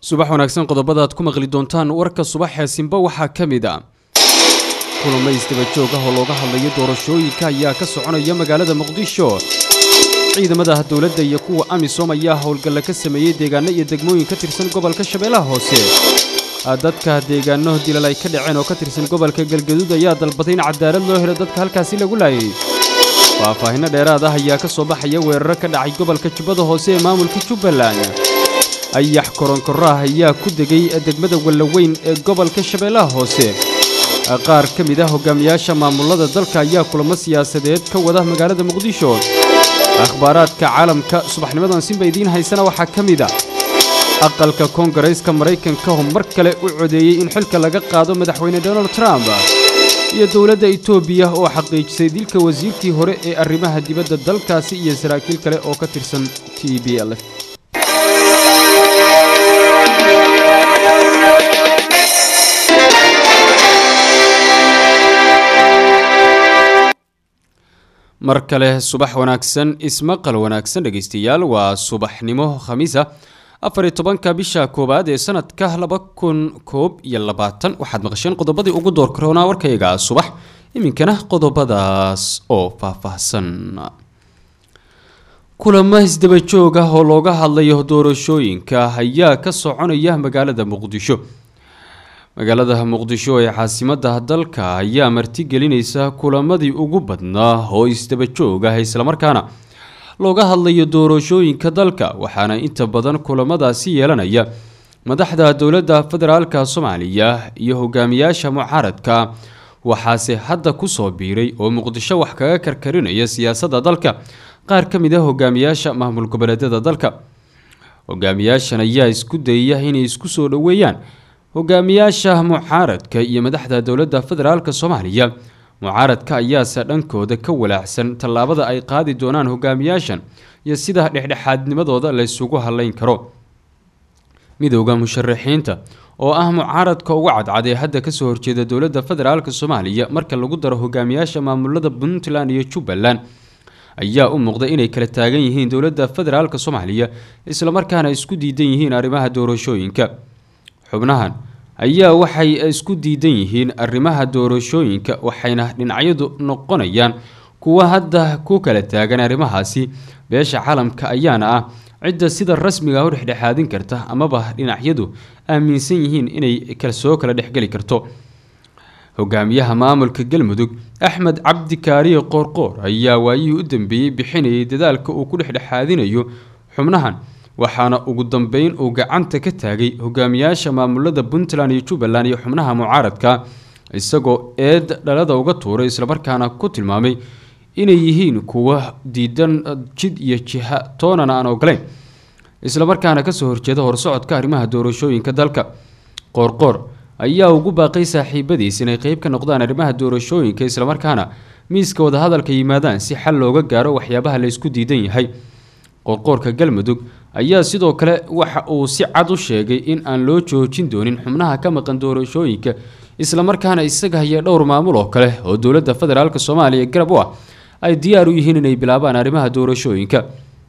subax wanaagsan qodobada aad ku maqli doontaan warka subaxee simba waxaa ka mid a kulamays dabajoog ah oo looga hadlayo doorashooyinka ayaa ka soconaya magaalada muqdisho ciidamada dowladda iyo kuwa amisom ayaa howlgalla ka sameeyey deegaano iyo degmooyin ka tirsan gobolka shabeellaha hoose dadka deegaano dilal ay ka dhaceen oo ka tirsan gobolka galgaduud ayaa dalbaday in cadaalad loo helo dadka halkaasi lagu laayay faahfaahinno dheeraad ah ayaa ka soo baxaya weeraro ka dhacay gobolka jubbada hoose ee maamulka jubbaland ayax koronkorah ayaa ku degay degmada wallaweyn ee gobolka shabeellaha hoose qaar ka mid ah hogaamiyaasha maamulada dalka ayaa kulamo siyaasadeed ka wada magaalada muqdisho akhbaaraadka caalamka subaxnimadan sinba idiin haysana waxaa ka mid a aqalka koongareeska maraykanka oo mar kale u codeeyey in xilka laga qaado madaxweyne donald trump iyo dowladda etoobiya oo xaqiijisay dilka wasiirkii hore ee arrimaha dibadda dalkaasi iyo saraakiil kale oo ka tirsan t b l mar kale subax wanaagsan ismaqal wanaagsan dhegaystayaal waa subaxnimo khamiisa afariyo tobanka bisha koowaad ee sanadka laba kun koob iyo labaatan waxaad maqasheen qodobadii ugu door karoonaa warkayga subax iminkana qodobadaas oo faahfaahsan kulamo isdabajoog ah oo looga hadlayo doorashooyinka ayaa ka soconaya magaalada muqdisho magaalada muqdisho ee caasimada dalka ayaa martigelinaysa kulamadii ugu badnaa oo isdabajoog ah islamarkaana looga hadlayo doorashooyinka dalka waxaana inta badan kulamadaasi yeelanaya madaxda dowladda federaalka soomaaliya iyo hogaamiyaasha mucaaradka waxaase hadda kusoo biiray oo muqdisho wax kaga karkarinaya siyaasadda dalka qaar ka mid a hogaamiyaasha maamul goboleedyada dalka hogaamiyaashan ayaa isku dayaya inay isku soo dhoweeyaan hogaamiyaasha mucaaradka iyo madaxda dowladda federaalk soomaaliya mucaaradka ayaase dhankooda ka walaacsan tallaabada ay qaadi doonaan hogaamiyaashan iyo sida dhexdhexaadnimadooda laysugu halayn karo midowda musharaxiinta oo ah mucaaradka ugu cadcad ee hadda kasoo horjeeda dowladda federaalk soomaaliya marka lagu daro hogaamiyaasha maamulada puntland iyo jubbaland ayaa u muuqda inay kala taagan yihiin dowladda federaalk soomaaliya islamarkaana isku diidan yihiin arrimaha doorashooyinka xubnahan ayaa waxay isku diidan yihiin arrimaha doorashooyinka waxayna dhinacyadu noqonayaan kuwa hadda ku kala taagan arrimahaasi beesha caalamka ayaana ah cidda sida rasmiga u dhexdhexaadin karta amaba dhinacyadu aaminsan yihiin inay soo kala dhexgeli karto hogaamiyaha maamulka galmudug axmed cabdi kaariye qoorqoor ayaa waayihii u dambeeyey bixinayay dadaalka uu ku dhexdhexaadinayo xubnahan waxaana ugu dambeyn uu gacanta ka taagay hogaamiyaasha maamulada puntland iyo jubbaland iyo xubnaha mucaaradka isagoo eed dhalada uga tuuray islamarkaana ku tilmaamay inay yihiin kuwa diidan jid iyo jiha toonana aan ogolayn islamarkaana kasoo horjeeda horsocodka arrimaha doorashooyinka dalka qoorqoor ayaa ugu baaqay saaxiibadiis inay qeyb ka noqdaan arrimaha doorashooyinka islamarkaana miiska wadahadalka yimaadaan si xal looga gaaro waxyaabaha laysku diidan yahay qoorqoorka galmudug ayaa sidoo kale waxa uu si cad u sheegay in aan loo joojin doonin xubnaha ka maqan doorashooyinka islamarkaana isaga haya dhowr maamul oo kale oo dowladda federaalk soomaaliya garab u ah ay diyaar u yihiin inay bilaabaan arrimaha doorashooyinka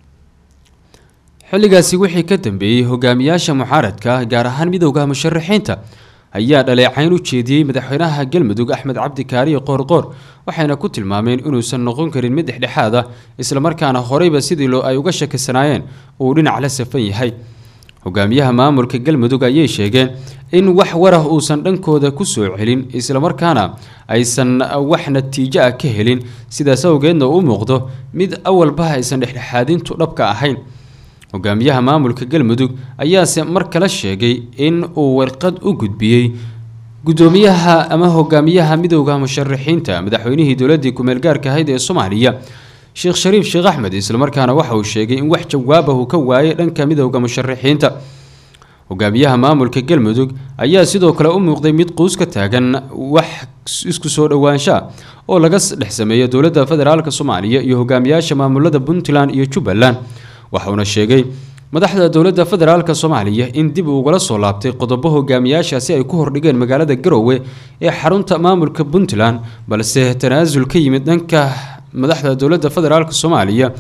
xilligaasi wixii ka dambeeyey hogaamiyaasha mucaaradka gaar ahaan midowda musharaxiinta ayaa dhaleecayn u jeediyey madaxweynaha galmudug axmed cabdi kaariye qoorqoor waxayna ku tilmaameen inuusan noqon karin mid dhexdhexaad ah islamarkaana horeyba sidii loo ay uga shakisanaayeen uu dhinac la safan yahay hogaamiyaha maamulka galmudug ayay sheegeen in wax warah uusan dhankooda kusoo celin islamarkaana aysan wax natiijo ah ka helin sidaas awgeedna u muuqdo mid awalba aysan dhexdhexaadintu dhabka ahayn hogaamiyaha maamulka galmudug ayaase mar kale sheegay in uu warqad u gudbiyey gudoomiyaha ama hogaamiyaha midowda musharaxiinta madaxweynihii dowladii kumeel gaarka ahayd ee soomaaliya sheekh shariif sheekh axmed islamarkaana waxa uu sheegay in wax jawaabah uu ka waayay dhanka midowda musharaxiinta hogaamiyaha maamulka galmudug ayaa sidoo kale u muuqday mid quus ka taagan wax isku soo dhowaanshaa oo laga dhex sameeyo dowladda federaalk soomaaliya iyo hogaamiyaasha maamulada puntland iyo jubbaland waxauna sheegay madaxda dowladda federaalk soomaaliya in dib ugala soo laabtay qodobo hogaamiyaashaasi ay ku hordhigeen magaalada garowe ee xarunta maamulka puntland balse tanaasul ka yimid dhanka madaxda dowladda federaalk soomaaliya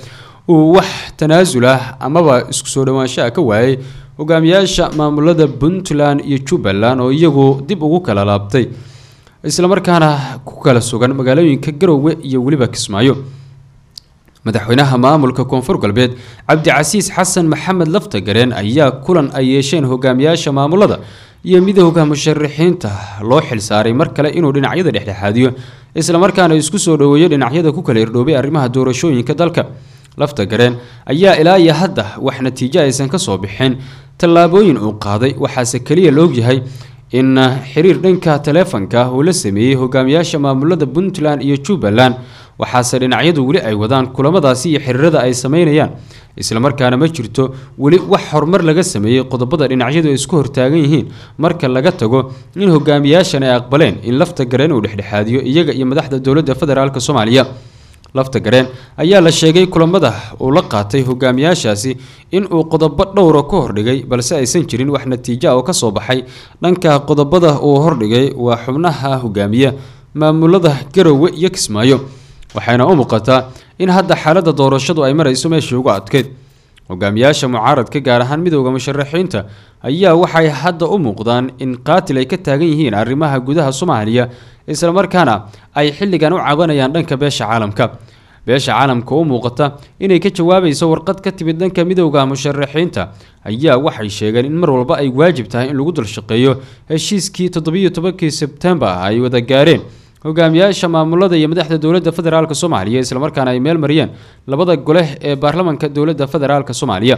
uu wax tanaasul ah amaba isku soo dhowaanshaha ka waayay hogaamiyaasha maamulada puntland iyo jubbaland oo iyagu dib ugu kala laabtay islamarkaana ku kala sugan magaalooyinka garowe iyo weliba kismaayo madaxweynaha maamulka koonfur galbeed cabdicasiis xasan maxamed laftagareen ayaa kulan ay yeesheen hogaamiyaasha maamulada iyo midowda musharaxiinta loo xilsaaray mar kale inuu dhinacyada dhexdhexaadiyo islamarkaana isku soo dhoweeyo dhinacyada ku kala irdhoobay arrimaha doorashooyinka dalka laftagareen ayaa ilaa iyo hadda wax natiijo aysan kasoo bixin tallaabooyin uu qaaday waxaase keliya la ogyahay in xiriir dhanka taleefanka uu la sameeyey hogaamiyaasha maamulada puntland iyo jubbaland waxaase dhinacyadu weli ay wadaan kulamadaasi iyo xiriirada ay sameynayaan islamarkaana ma jirto weli wax horumar laga sameeyey qodobada dhinacyadu ay isku hortaagan yihiin marka laga tago in hogaamiyaashan ay aqbaleen in lafta gareen uu dhexdhexaadiyo iyaga iyo madaxda dowladda federaalk soomaaliya lafta gareen ayaa la sheegay kulamada uu la qaatay hogaamiyaashaasi in uu qodobo dhowra ku hordhigay balse aysan jirin wax natiija oo kasoo baxay dhanka qodobada uu hordhigay waa xubnaha hogaamiya maamulada garowe iyo kismaayo waxayna u muuqataa in hadda xaaladda doorashadu ay marayso meeshii ugu adkeyd hogaamiyaasha mucaaradka gaar ahaan midowda musharaxiinta ayaa waxay hadda u muuqdaan in qaatil ay ka taagan yihiin arrimaha gudaha soomaaliya islamarkaana ay xilligan u cabanayaan dhanka beesha caalamka beesha caalamka u muuqata inay ka jawaabayso warqad ka timid dhanka midowda musharaxiinta ayaa waxay sheegeen in mar walba ay waajib tahay in lagu dulshaqeeyo heshiiskii toddobiyo tobankii sebtembar ay wada gaareen hogaamiyaasha maamulada iyo madaxda dowladda federaalk soomaaliya islamarkaana ay meel mariyeen labada gole ee baarlamanka dowladda federaalk soomaaliya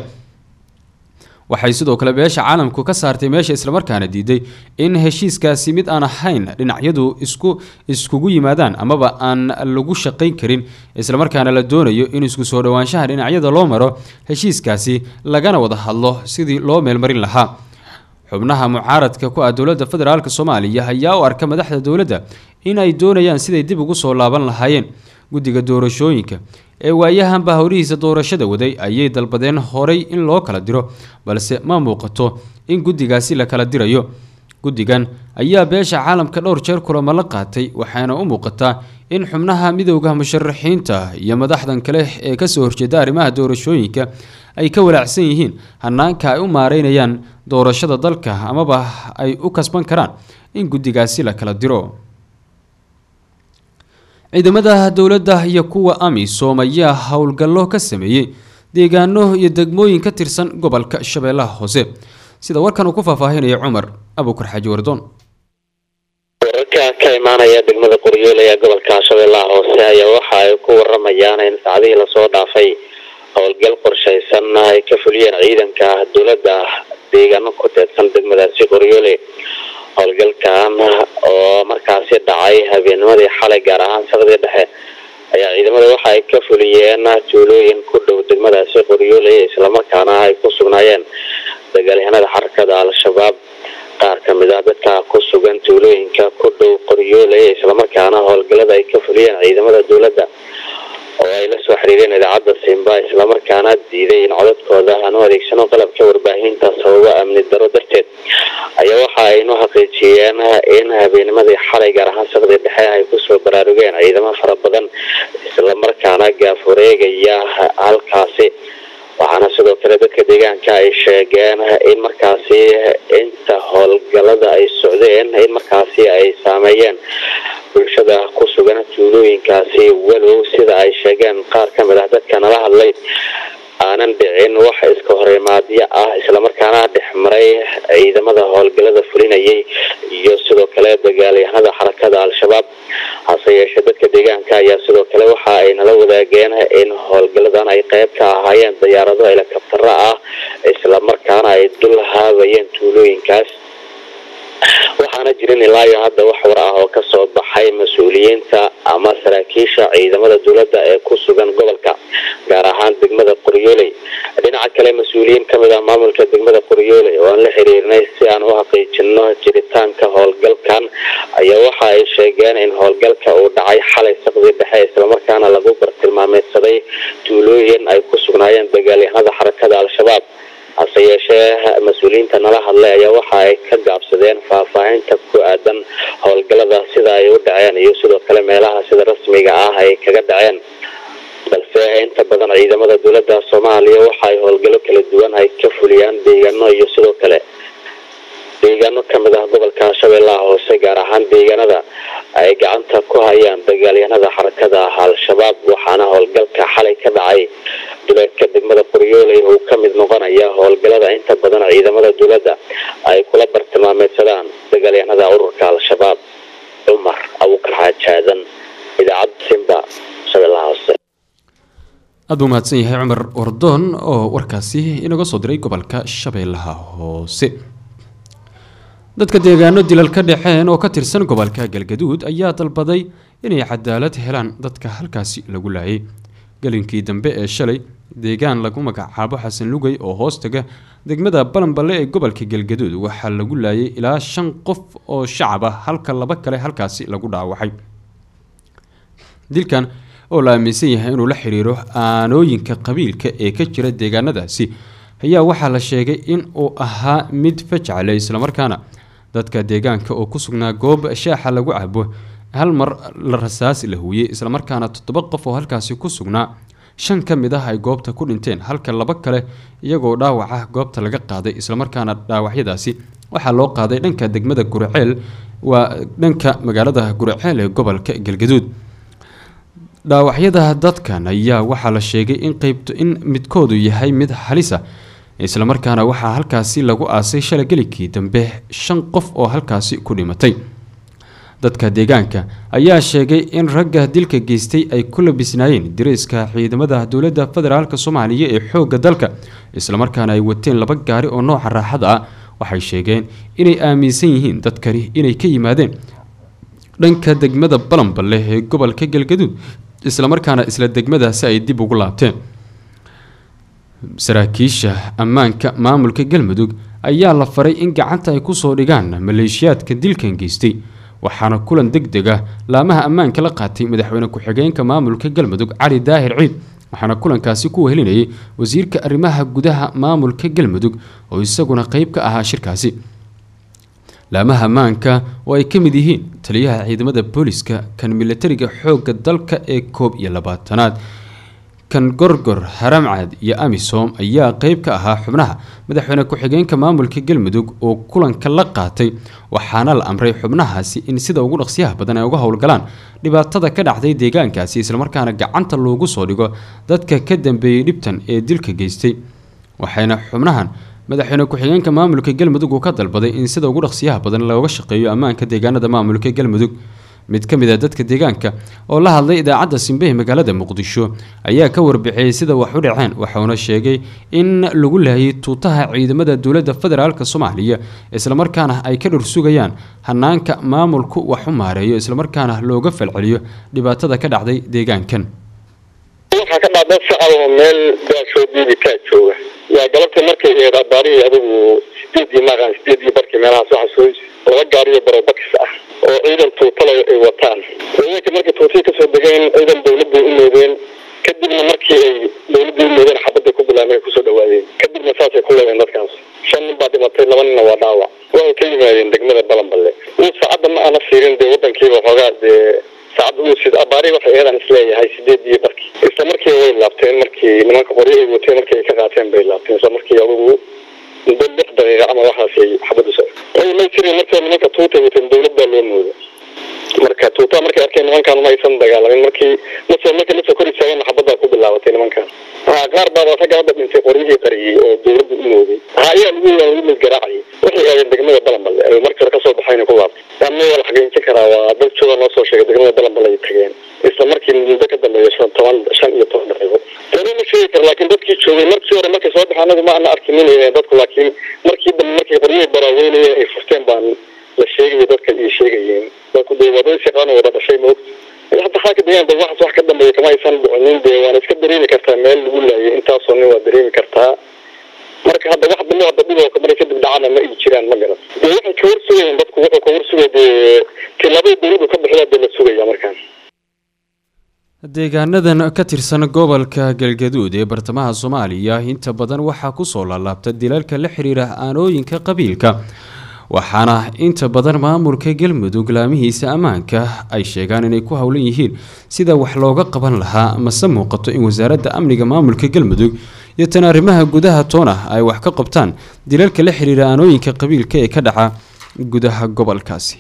waxay sidoo kale beesha caalamku ka saartay meesha islamarkaana diiday in heshiiskaasi mid aan ahayn dhinacyadu isku iskugu yimaadaan amaba aan lagu shaqayn karin islamarkaana la doonayo in isku soo dhowaanshaha dhinacyada loo maro heshiiskaasi lagana wada hadlo sidii loo meelmarin lahaa xubnaha mucaaradka ku ah dowladda federaalk soomaaliya ayaa u arka madaxda dowladda in ay doonayaan siday dib ugu soo laaban lahaayeen guddiga doorashooyinka ee waayahanba howlihiisa doorashada waday ayay dalbadeen horay in loo kala diro balse ma muuqato in guddigaasi la kala dirayo guddigan ayaa beesha caalamka dhowr jeer kulamo la qaatay waxaana u muuqataa in xubnaha midowda musharaxiinta iyo madaxdan kale ee kasoo horjeeda arrimaha doorashooyinka ay ka walaacsan yihiin hanaanka ay u maareynayaan doorashada dalka amaba ay u kasban karaan in guddigaasi la kala diro ciidamada dowladda iyo kuwa amisom ayaa howlgallo ka sameeyey deegaano iyo degmooyin ka tirsan gobolka shabeellaha hoose sida warkan uu ku faahfaahinaya cumar abuukar xaaji wardoon wararka ka imaanaya degmada qoryoole ee gobolka shabeellaha hoose ayaa waxa ay ku waramayaan in saacadihii lasoo dhaafay howlgal qorshaysan ay ka fuliyeen ciidanka dowladda deegaano ku teedsan degmadaasi qoryoole howlgalkan oo markaasi dhacay habeennimadii xalay gaar ahaan saqdii dhexe ayaa ciidamada waxa ay ka fuliyeen tuulooyin ku dhow degmadaasi qoryoole islamarkaana ay ku sugnaayeen dagaalyahanada xarakada al-shabaab qaar ka mid ah dadka ku sugan tuulooyinka ku dhow qoryoole islamarkaana howlgalada ay ka fuliyeen ciidamada dowladda oo ay la soo xiriireen idaacadda simba islamarkaana diiday in codadkooda aanu adeegsano qalabka warbaahinta sababo amni daro darteed ayaa waxa aynu xaqiijiyeen in habeennimadii xalay gaar ahaan saqdii dhexe ay kusoo baraarugeen ciidamo fara badan islamarkaana gaaf wareegaya halkaasi waxaana sidoo kale dadka deegaanka ay sheegeen in markaasi inta howlgalada ay socdeen in markaasi ay saameeyeen bulshada ku sugan tuulooyinkaasi walow sida ay sheegeen qaar ka mid ah dadka nala hadlay aanan dhicin wax iska horimaadyo ah islamarkaana dhexmaray ciidamada howlgalada fulinayay iyo sidoo kale dagaalyahanada xarakada al-shabaab hase yeeshee dadka deegaanka ayaa sidoo kale waxa ay nala wadaageen in howlgaladan ay qayb ka ahaayeen diyaarado helikabtaro ah islamarkaana ay dul haabayeen tuulooyinkaas waxaana jirin ilaa iyo hadda wax war ah oo kasoo baxay mas-uuliyiinta ama saraakiisha ciidamada dowladda ee ku sugan gobolka gaar ahaan degmada qoryooley dhinaca kale mas-uuliyiin kamid ah maamulka degmada qoryooley oo aan la xiriirnay si aan u xaqiijino jiritaanka howlgalkan ayaa waxa ay sheegeen in howlgalka uu dhacay xalay saqdii dhexe islamarkaana lagu bartilmaameedsaday tuulooyin ay ku sugnaayeen dagaalyahanada xarakada al-shabaab hase yeeshee mas-uuliyiinta nala hadlay ayaa waxa ay ka gaabsadeen faahfaahinta ku aadan howlgalada sida ay u dhaceen iyo sidoo kale meelaha sida rasmiga ah ay kaga dhaceen balse inta badan ciidamada dowladda soomaaliya waxa ay howlgallo kala duwan ay ka fuliyaan deegaano iyo sidoo kale deegaano kamid ah gobolka shabeellaha hoose gaar ahaan deegaanada ay gacanta ku hayaan dagaalyahanada xarakada ah al-shabaab waxaana howlgalka xalay ka dhacay duleedka degmada qoryooley uu ka mid noqonaya howlgallada inta badan ciidamada dowladda ay kula bartilmaameedsadaan dagaalyahanada ururka al-shabaab cumar abuukar xaajaadan idaacadda simba shabeellaha hoose aad buu mahadsan yahay cumar wardoon oo warkaasi inaga soo diray gobolka shabeellaha hoose dadka deegaano dilal ka dhexeen oo ka tirsan gobolka galgaduud ayaa dalbaday inay cadaalad helaan dadka halkaasi lagu laayay gelinkii dambe ee shalay deegaan lagu magacaabo xasan lugay oo hoostaga degmada balanballe ee gobolka galgaduud waxaa lagu laayay ilaa shan qof oo shacab ah halka laba kale halkaasi lagu dhaawacay dilkan oo la aaminsan yahay inuu la xiriiro aanooyinka qabiilka ee ka jira deegaanadaasi ayaa waxaa la sheegay in uu ahaa mid fajacale islamarkaana dadka deegaanka oo ku sugnaa goob shaaxa lagu cabo hal mar la rasaas la huuyey islamarkaana toddoba qof oo halkaasi ku sugnaa shan ka mid ah ay goobta ku dhinteen halka laba kale iyagoo dhaawaca goobta laga qaaday islamarkaana dhaawacyadaasi waxaa loo qaaday dhanka degmada gurceel waa dhanka magaalada gurceel ee gobolka galgaduud dhaawacyada dadkan ayaa waxaa la sheegay in qeybto in midkoodu yahay mid halisa islamarkaana waxaa halkaasi lagu aasay shalay gelikii dambe shan qof oo halkaasi ku dhimatay dadka deegaanka ayaa sheegay in ragga dilka geystay ay ku labisnaayeen dariiska ciidamada dowladda federaalk soomaaliya ee xoogga dalka islamarkaana ay wateen laba gaari oo nooca raaxada ah waxay sheegeen inay aaminsan yihiin dadkani inay ka yimaadeen dhanka degmada balanballe ee gobolka galgaduud islamarkaana isla degmadaasi ay dib ugu laabteen saraakiisha ammaanka maamulka galmudug ayaa la faray in gacanta ay kusoo dhigaan maleeshiyaadka dilkan geystay waxaana kulan deg deg ah laamaha ammaanka la qaatay madaxweyne ku-xigeenka maamulka galmudug cali daahir ciid waxaana kulankaasi ku wehelinayay wasiirka arrimaha gudaha maamulka galmudug oo isaguna qeyb ka ahaa shirkaasi laamaha ammaanka oo ay ka mid yihiin taliyaha ciidamada booliska kan milatariga xoogga dalka ee koob iyo labaatanaad kan gorgor haramcad iyo amisom ayaa qeyb ka ahaa xubnaha madaxweyne ku-xigeenka maamulka galmudug oo kulanka la qaatay waxaana la amray xubnahaasi in sida ugu dhaqsiyaha badan ay uga howlgalaan dhibaatada ka dhacday deegaankaasi islamarkaana gacanta loogu soo dhigo dadka ka dambeeyey dhibtan ee dilka geystay waxayna xubnahan madaxweyne ku-xigeenka maamulka galmudug uu ka dalbaday in sida ugu dhaqsiyaha badan looga shaqeeyo ammaanka deegaanada maamulka galmudug mid ka mid a dadka deegaanka oo la hadlay idaacadda simbe ee magaalada muqdisho ayaa ka warbixiyey sida wax u dhaceen waxauna sheegay in lagu laayay tuutaha ciidamada dowladda federaalk soomaaliya islamarkaana ay ka dhursugayaan hanaanka maamulku wax u maareeyo islamarkaana looga falceliyo dhibaatada ka dhacday deegaankan waxaa ka dhacda shacab oo meel gaashoo diidi kaa jooga waa galabta markay eed abaarihii adigu sideedii maqan sideedii barkii meelahaas waxa soo laba gaariyo barobakis ah oo ciidan tuutala ay wataan ciidanka markay tuutihii kasoo degeen ciidan dawladday u moodeen kadibna markii ay dawladday u moodeen xabadday ku bilaabeen ay kusoo dhawaadeen kadibna saasay ku leedeen dadkaas shan nin baa dhimatay laba ninna waa dhaawac waxay ka yimaadeen degmada balanballe uu saacadda ma aana fiirin dee wadankiiba xoogaa dee saacadda uu sid abaari waxay eedan isleeyahay sideedii barkii isla markii way laabteen markii nimanka qoryo ay wateen markii ay ka qaateen bay laabteen isla markii adugu muddo lix daqiiqa ama waxaasay xabaddu so ay may jirin markaa nimanka tuutay wateen dawlad baa loo mooda marka tuutaa markay arkeen nimankan ma aysan dagaalamin markii mase markay lasoo kor istaageen xabaddaa ku bilaabatay nimankan ha qaar baa ragga hadda dhintay qoryihii qariyey oo dawladda u mooday ha ayaa lagu lagu mid garaacayay waxay aadeen degmada balanballe ay markii hore kasoo baxayna ku laabtay ama waa la xaqiijin karaa waa dad jooga noo soo sheegay degmada balanballe ay tageen isla markii muddo ka dambeeya shan toban shan iyo toban daqiiqo tani ma sheegi kara laakiin dadkii joogay markii hore markay soo baxeen anagu ma ana arkinin dadku laakiin markii dambe markay qoryihii baraaweynayeen ay furteen baan la sheegaya dadka iyo sheegayeen dadku dee waa dad shaqaano wada dhashay maogta hadda xaaka deegaan dad waxaas wax ka dambeeya kama aysan dhicinin dee waana iska dareemi kartaa meel lagu laayay intaasoo nin waa dareemi kartaa marka hadda wax dambe hadda dhiboo kamara kadib dhacana ma ay jiraan ma garan dee waxay ka warsugayeen dadku wuxuu ka warsugay dee tilaabada dawladdu ka bixida dee la sugaya markaan deegaanadan ka tirsan gobolka galgaduud ee bartamaha soomaaliya inta badan waxaa kusoo laalaabta dilalka la xiriira aanooyinka qabiilka waxaana inta badan maamulka galmudug laamihiisa ammaanka ay sheegaan inay ku howlan yihiin sida wax looga qaban lahaa mase muuqato in wasaaradda amniga maamulka galmudug iyo tan arrimaha gudaha toona ay wax ka qabtaan dilalka la xiriira aanooyinka qabiilka ee ka dhaca gudaha gobolkaasi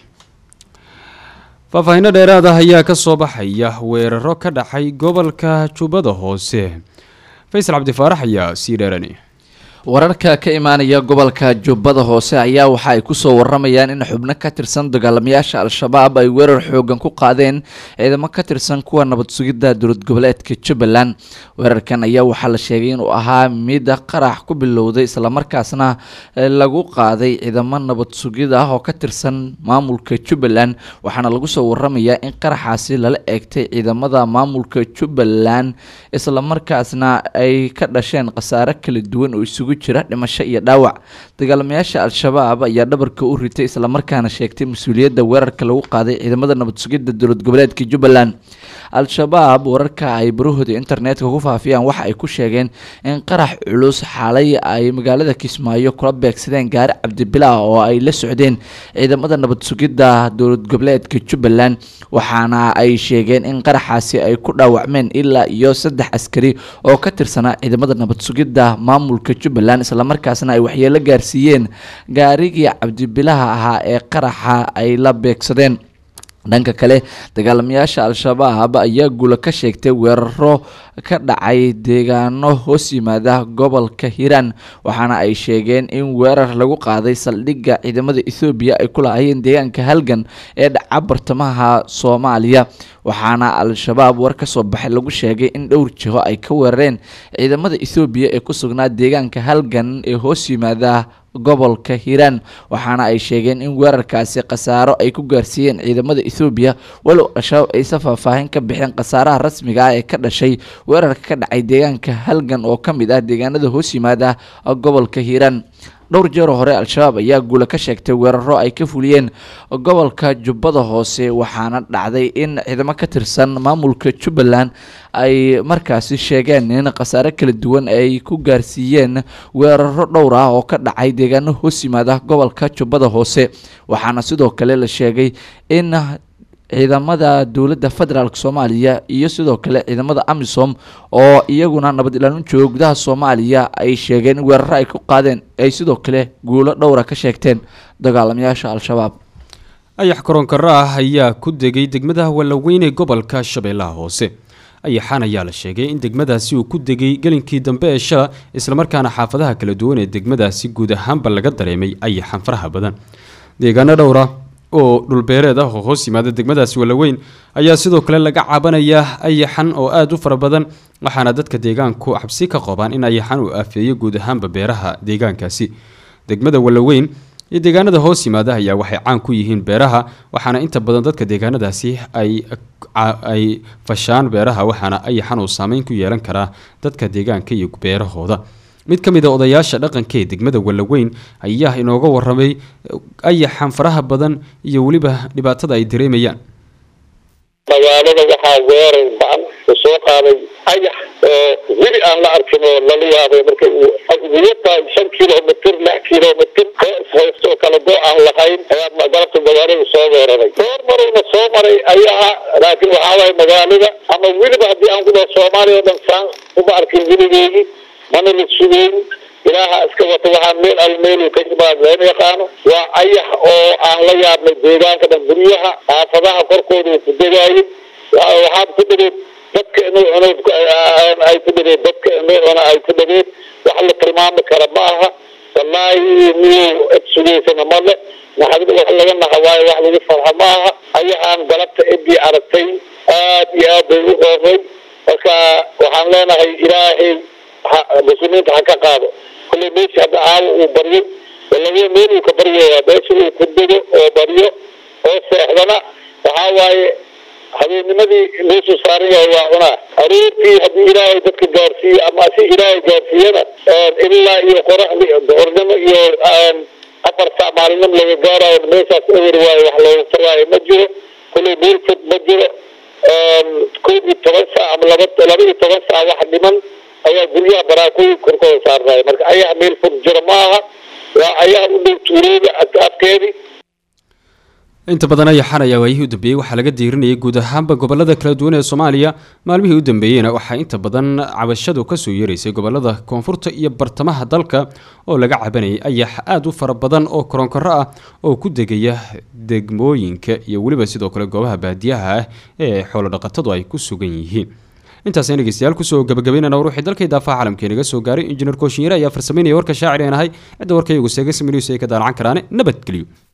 faahfaahinno dheeraad ah ayaa kasoo baxaya weeraro ka dhacay gobolka jubbada hoose faysal cabdifaarax ayaa sii dheeranaya wararka ka imaanaya gobolka jubbada hoose ayaa waxa ay kusoo waramayaan in xubno ka tirsan dagaalamayaasha al-shabaab ay weerar xoogan ku qaadeen ciidamo ka tirsan kuwa nabad sugidda dowlad goboleedka jubbaland weerarkan ayaa waxaa la sheegay inuu ahaa mid qarax ku bilowday islamarkaasna lagu qaaday ciidamo nabad sugid ah oo ka tirsan maamulka jubbaland waxaana lagu soo waramayaa in qaraxaasi lala eegtay ciidamada maamulka jubbaland islamarkaasna ay ka dhasheen khasaare kala duwan oo isugu jira dhimasho iyo dhaawac dagaalamayaasha al-shabaab ayaa dhabarka u ritay islamarkaana sheegtay mas-uuliyadda weerarka lagu qaaday ciidamada nabad sugidda dowlad goboleedka jubbaland al-shabaab wararka ay barahooda internetka ku faafiyaan waxa ay ku sheegeen in qarax culus xalay ay magaalada kismaayo kula beegsadeen gaari cabdibilah oo ay la socdeen ciidamada nabad sugidda dowlad goboleedka jubbaland waxaana ay sheegeen in qaraxaasi ay ku dhaawacmeen ilaa iyo saddex askari oo ka tirsanaa ciidamada nabad sugidda maamulka jubbaland islamarkaasna ay waxyeelo gaarsiiyeen gaarigii cabdibilaha ahaa ee qaraxa ay la beegsadeen dhanka kale dagaalamayaasha al-shabaab ayaa guula ka sheegtay weeraro ka dhacay deegaano hoos yimaada gobolka hiiraan waxaana ay sheegeen in weerar lagu qaaday saldhigga ciidamada ethoobiya ay ku lahaayeen deegaanka halgan ee dhaca bartamaha soomaaliya waxaana al-shabaab war ka soo baxay lagu sheegay in dhowr jiho ay ka weerareen ciidamada ethoobiya ee ku sugnaa deegaanka halgan ee hoos yimaada gobolka hiiraan waxaana ay sheegeen in weerarkaasi khasaaro ay ku gaarsiiyeen ciidamada ethoobiya walow al-shabaab aysan faahfaahin ka bixeen khasaaraha rasmiga ah ee ka dhashay weerarka ka dhacay deegaanka halgan oo ka mid ah deegaanada hoos yimaada gobolka hiiraan dhowr jeero hore al-shabaab ayaa guula ka sheegtay weeraro ay ka fuliyeen gobolka jubbada hoose waxaana dhacday in ciidamo ka tirsan maamulka jubbaland ay markaasi sheegeen in khasaare kala duwan ay ku gaarsiiyeen weeraro dhowr ah oo ka dhacay deegaano hoos yimaada gobolka jubbada hoose waxaana sidoo kale la sheegay in ciidamada dowladda federaalk soomaaliya iyo sidoo kale ciidamada amisom oo iyaguna nabad ilaalin jooga gudaha soomaaliya ay sheegeen in weeraro ay ku qaadeen ay sidoo kale guulo dhowra ka sheegteen dagaalamayaasha al-shabaab ayax koronkaro ah ayaa ku degay degmada wallaweyn ee gobolka shabeellaha hoose ayaxaan ayaa la sheegay in degmadaasi uu ku degay gelinkii dambe ee shala islamarkaana xaafadaha kala duwan ee degmadaasi guud ahaanba laga dareemay ayaxan faraha badan deegaano dhowra oo dhulbeereed ah oo hoos yimaada degmadaasi wallaweyn ayaa sidoo kale laga caabanayaa ayaxan oo aada u fara badan waxaana dadka deegaanku xabsi ka qabaan in ayaxan uu aafeeyo guud ahaanba beeraha deegaankaasi degmada wallaweyn iyo deegaanada hoos yimaada ayaa waxay caan ku yihiin beeraha waxaana inta badan dadka deegaanadaasi ay ay fashaan beeraha waxaana ayaxan uu saameyn ku yeelan karaa dadka deegaanka iyo beerahooda mid ka mid a odayaasha dhaqanka ee degmada wallaweyn ayaa inooga waramay ayaxan faraha badan iyo weliba dhibaatada ay dareemayaan magaalada waxaa weerar ba-an u soo qaaday ayax oo weli aan la arkin oo lala yaabay marka uu uguyataa shan kilomitr lix kilomitr koo ishaysto oo kala go aan lahayn ayaa galabta magaalada soo weeraray door marayna soo maray ayaha laakiin waxaa waaya magaalada ama weliba haddii aan ku dhaho soomaaliya oo dhan saan uma arkin weligeedii mana la sugeyn ilaaha iska wata waxaa meel al meel ka imaad lama yaqaano waa ayax oo aan la yaabnay deegaanka dhan guryaha xaafadaha korkooda uu ku degaayay waxaad ku dhageed dadka inuu cuno ay ku dhageed dadka inuu cuno ay ku dhageed wax la tilmaami kara ma aha wallaahi miyuu id sugaysana male naxadida wax laga naha waayo wax lagu farxa ma aha ayaxaan galabta cidii aragtay aad iyo aad bay u qoomay marka waxaan leenahay ilaahay muslimiinta ha ka qaado kulley meesha hadda caawa uu baryo walawe meel uu ka baryaya meesha uu ku dego oo baryo oo seexdana waxaa waaye habeennimadii meeshuu saaran yahay waa cunaa aroortii haddii ilaahay dadka gaarsiiyo ama si ilaahay gaarsiiyana ilaa iyo qoraxdi ornimo iyo afar saac maalinimo laga gaarayo meeshaas ewer waayo wax looga taraayo ma jiro kulley meel fog ma jiro koob iyo toban saac ama laba laba iyo toban saac wax dhiman ayaa guryaha baraakooyin korkooda saarnaya marka ayaa meel fog jiro ma aha waa cayaar u dhow tuulooda ataabkeedii inta badan ayaxan ayaa waayihii u dambeeyey waxaa laga diirinayay guud ahaanba gobolada kala duwan ee soomaaliya maalmihii u dambeeyeyna waxaa inta badan cabashadu kasoo yeeraysay gobolada koonfurta iyo bartamaha dalka oo laga cabanayay ayax aada u fara badan oo koronkoro ah oo ku degaya degmooyinka iyo weliba sidoo kale goobaha baadiyaha ah ee xoolodhaqatadu ay ku sugan yihiin intaasaan dhegeystayaal kusoo gabagabeynana war wixii dalka idaafaha caalamka inaga soo gaaray injineer kooshinyare ayaa farsameynaya warka shaacir een ahay cidda warka iyagu seega saminews ay ka daalacan karaane nabadgelyo